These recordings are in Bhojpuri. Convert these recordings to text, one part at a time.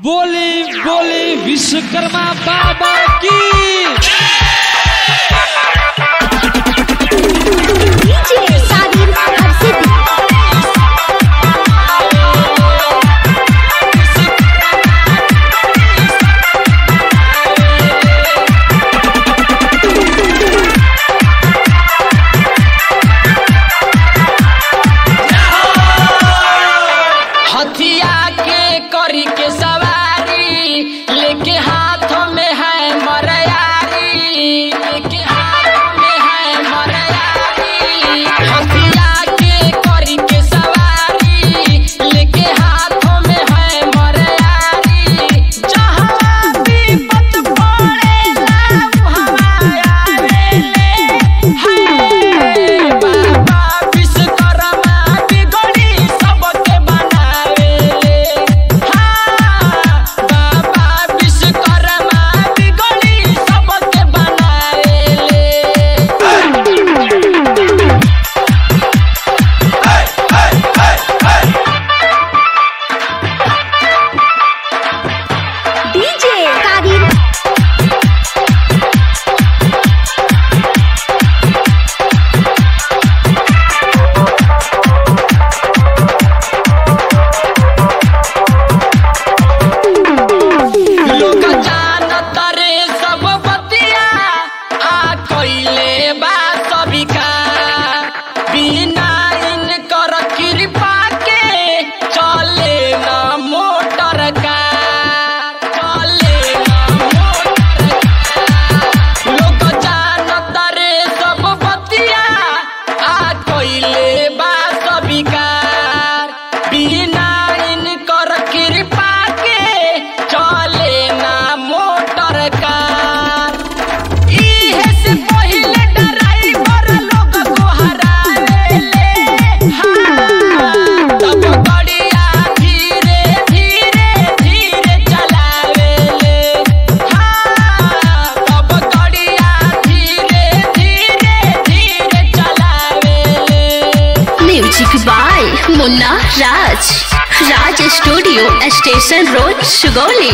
बोली बोली विश्वकर्मा बाबा की DJ Sadir Harsithi. हथिया के करी के सवारी लेके हाथों में है मरयारी लेके हाथों में है मरयारी हथिया के करी के सवारी लेके हाथों में है मरयारी जहाँ विपत पड़ेला वहाँ आवेले हाय बाबा विश्वकर्मा बिगड़ी सबके बनावेले हाँ बाबा विश्वकर्मा बिगड़ी सबके बनावेले DJ Sadir. लोग जानत रे सब बतिया आ कइले बा सबिका बिना इनकर कृपा के चले ना मोटर का चले ना मोटर का लोग जानत रे सब बतिया आ कइले बा सबिकार बिना इनकर कृपा के चले ना मोटर कार इहे से पहिले ड्राइवर लोग को हरावेले हाँ तब गड़िया धीरे धीरे धीरे चलावेले हाँ तब गड़िया धीरे धीरे धीरे चलावेले music by Munna Raj Raj studio station road Sugauli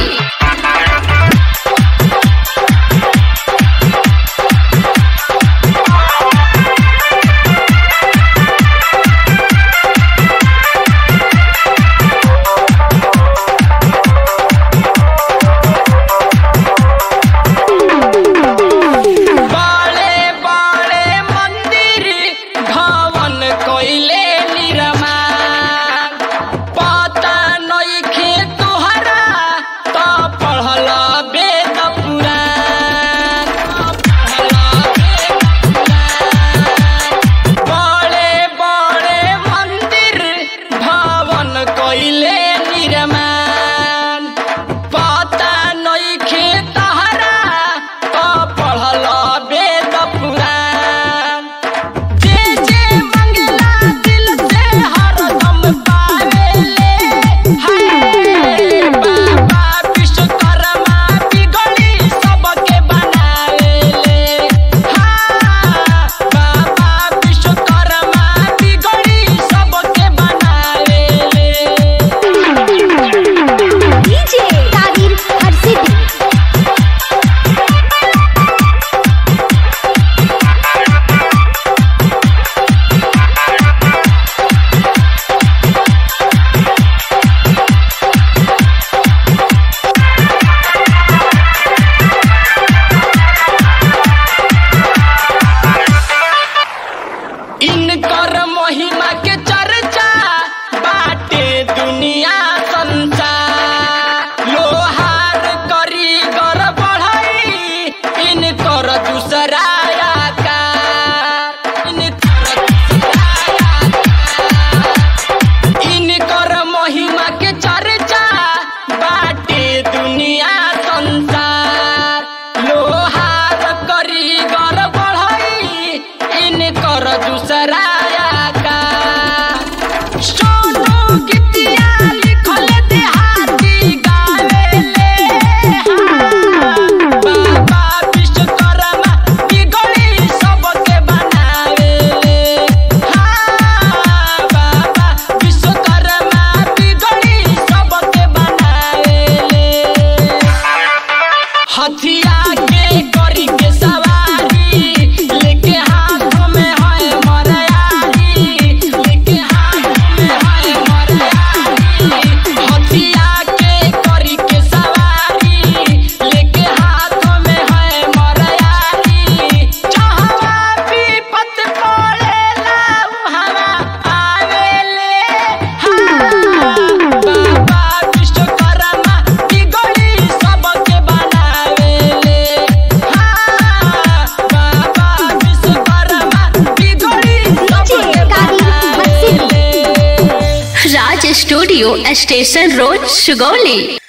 बड़े बड़े मंदिर भवन कोइले निर्माण पता नइखे तुहरा तो हथिया के करी के सवारी लेके हाथ में है मरयारी लेके हाथ में है मरयारी हथिया के करी के सवारी लेके हाथ में है मरयारी चाहवा विपत पड़ेला उहवा आवेले बाबा विश्वकर्मा बिगड़ी सबके बनावेले हाँ बाबा विश्वकर्मा बिगड़ी सबके बनावेले Raj studio station road Sugauli